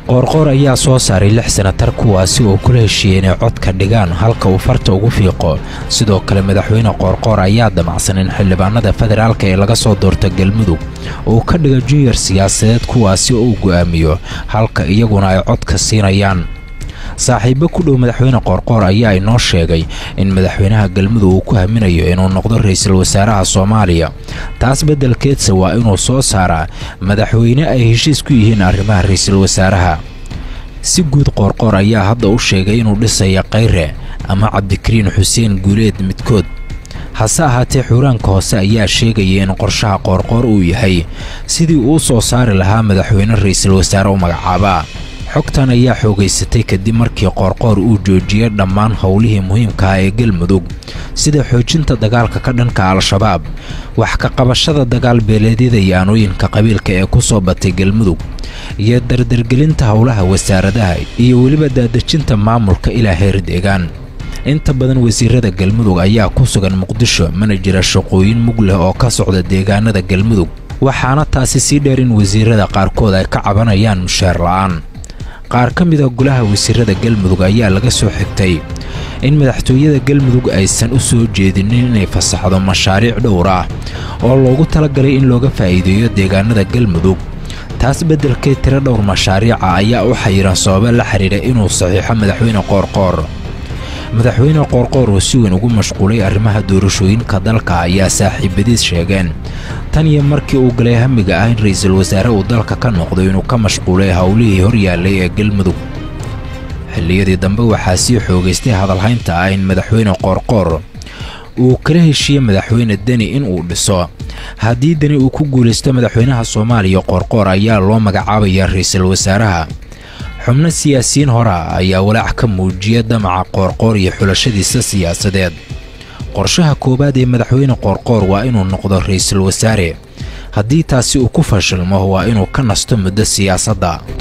qoorqoor ayaa soo saaray lix sanatar kuwaasi oo kula heshiiyey inay codka dhigaan halka uu farta ugu fiiqo sidoo kale madaxweyne qoorqoor ayaa damacsan in xildhibaanada federaalka ee laga soo doorta galmudug uu ka dhiga junior siyaasadeed kuwaasi oo uu go'aamiyo halka iyaguna ay codka siinayaan saaxiibo ku dhow madaxweyne qoorqoor ayaa inoo sheegay in madaxweynaha galmudug uu ku haminayo inuu noqdo ra'iisul wasaaraha soomaaliya taas beddelkeedse waa inuu soo saaraa madaxweyne ay heshiis ku yihiin arrimaha ra'iisul wasaaraha si guud qoorqoor ayaa hadda u sheegay inuu dhisaya kayre ama cabdikariin xuseen guuleed midkood hase ahaatee xuuraanka hoose ayaa sheegaya in qorshaha qoorqoor uu yahay sidii uu soo saari lahaa madaxweyne ra'iisul wasaare u magacaabaa xogtan ayaa xoogaysatay kadib markii qoorqoor uu joojiyey dhammaan howlihii muhiimkaah ee galmudug sida xoojinta dagaalka ka dhanka al-shabaab wax ka qabashada dagaal beeleedyada iyo aanooyinka qabiilka ee ku soo batay galmudug iyo dardargelinta howlaha wasaaradaha iyo weliba daadejinta maamulka ilaa heer deegaan inta badan wasiirada galmudug ayaa ku sugan muqdisho mana jira shaqooyin mug leh oo ka socda deegaanada galmudug waxaana taasi sii dheer in wasiirada qaarkood ay ka cabanayaan mushaar la'aan qaar ka mida golaha wasiirada galmudug ayaa laga soo xigtay in madaxtooyada galmudug aysan u soo jeedinin inay fasaxdo mashaariic dhowr ah oo loogu talagalay in looga faa'iideeyo deegaanada galmudug taas beddelkeed tiro dhowr mashaariica ayaa u xayiran sababo la xidhiidha inuu saxiixo madaxweyne qoorqoor madaxweyne qoorqoor oo si weyn ugu mashquulay arrimaha doorashooyinka dalka ayaa saaxiibadiis sheegeen tan iyo markii uu galay hamiga ah in ra'iisul wasaare uu dalka ka noqdo inuu ka mashquulay howlihii hor yaallay ee galmudug xilliyadii dambe waxaa sii xoogaystay hadalhaynta ah in madaxweyne qoorqoor uu kala heshiiyey madaxweyne deni in uu dhiso haddii deni uu ku guulaysto madaxweynaha soomaaliya qoorqoor ayaa loo magacaabayaa ra'iisul wasaaraha xubno siyaasiyiin hora ayaa walaac ka muujiya damaca qoorqoor iyo xulashadiisa siyaasadeed qorshaha koowaad ee madaxweyne qoorqoor waa inuu noqdo ra'iisul wasaare haddii taasi uu ku fashilmo waa inuu ka nasto muddo siyaasadda